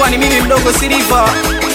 nikiwa ni mimi mdogo Siliva.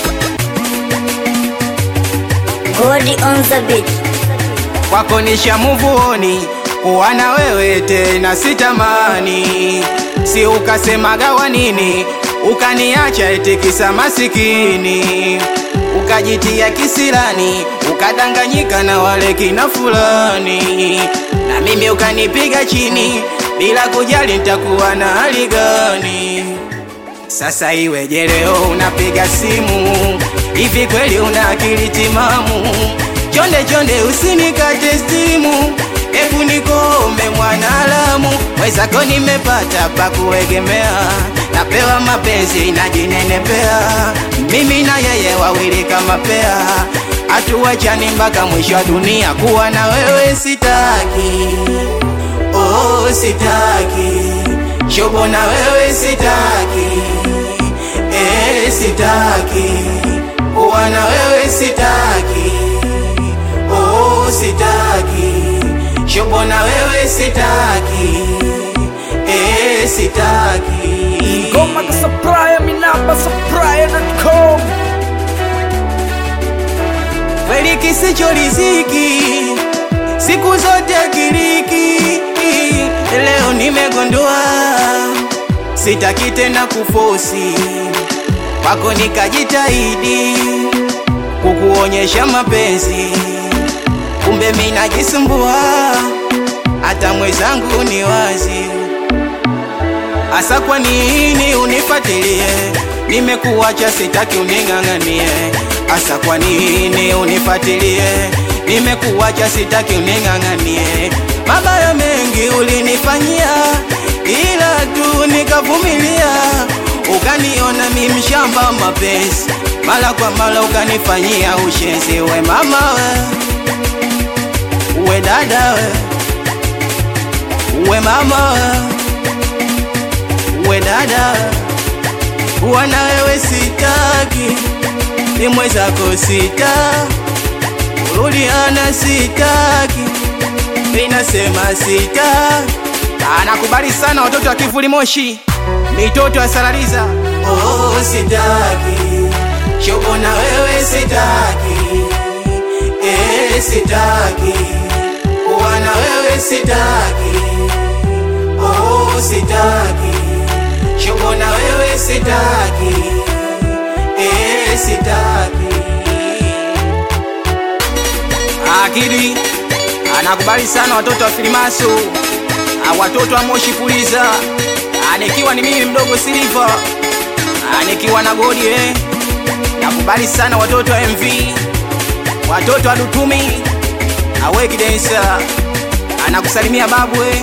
Godi on the beat. Kwako nisha muvuoni kuwa na wewe tena sitamani, si ukasemaga wa nini ukaniacha eti kisa masikini, ukajitia kisirani ukadanganyika na wale kina fulani, na mimi ukanipiga chini bila kujali nitakuwa na hali gani. Sasa iweje leo unapiga simu hivi, kweli una akili timamu? Chonde chonde usinikate stimu, hebu nikome mwanalamu, mwezako nimepata pa kuegemea, napewa mapenzi najinenepea, mimi na yeye wawili kama pea, hatuwachani mpaka mwisho wa dunia, kuwa na wewe sitaki, oh sitaki shobo na wewe sitaki, eh sitaki, kuwa na wewe sitaki, oh sitaki, shobo na wewe sitaki, eh sitaki. Goma ka supplier, mi namba supplier.com. kweli kisicho riziki siku zote kiriki. Leo nimegundua sitaki tena kufosi kwako, nikajitahidi kukuonyesha mapenzi, kumbe mimi najisumbua, hata mwenzangu ni wazi Asa kwa nini unifuatilie? Nimekuacha sitaki uning'ang'anie. Asa kwa nini unifuatilie? Nimekuacha sitaki uning'ang'anie. Mabaya mengi ulinifanyia, ila tu nikavumilia. Ukaniona mimi mshamba mapenzi, mara kwa mara ukanifanyia ushenzi. We mama we, we dada we, we mama we we dada, kuwa na wewe sitaki, ni mwenzako sita, kurudiana sitaki, inasema sita. Anakubali sana watoto wa kivuli moshi, mitoto ya Saraliza. Oh, sitaki shobo na wewe sitaki, eh, sitaki kuwa na wewe sitaki, oh, sitaki shobo na wewe sitaki, eh, sitaki. Akili anakubali sana watoto wa Filimaso, ah, watoto wa Moshi Puliza, ah, nikiwa ni mimi mdogo Siliva, ah, nikiwa na Godi eh. Nakubali sana watoto wa MV, watoto wa Dutumi, aweki densa, anakusalimia babu eh.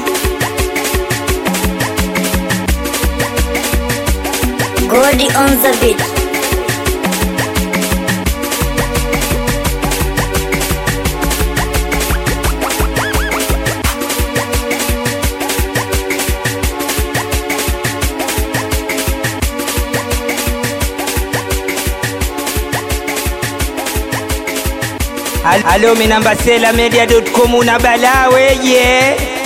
Godi on the beat. Halo, mi namba sela media.com una balaa weje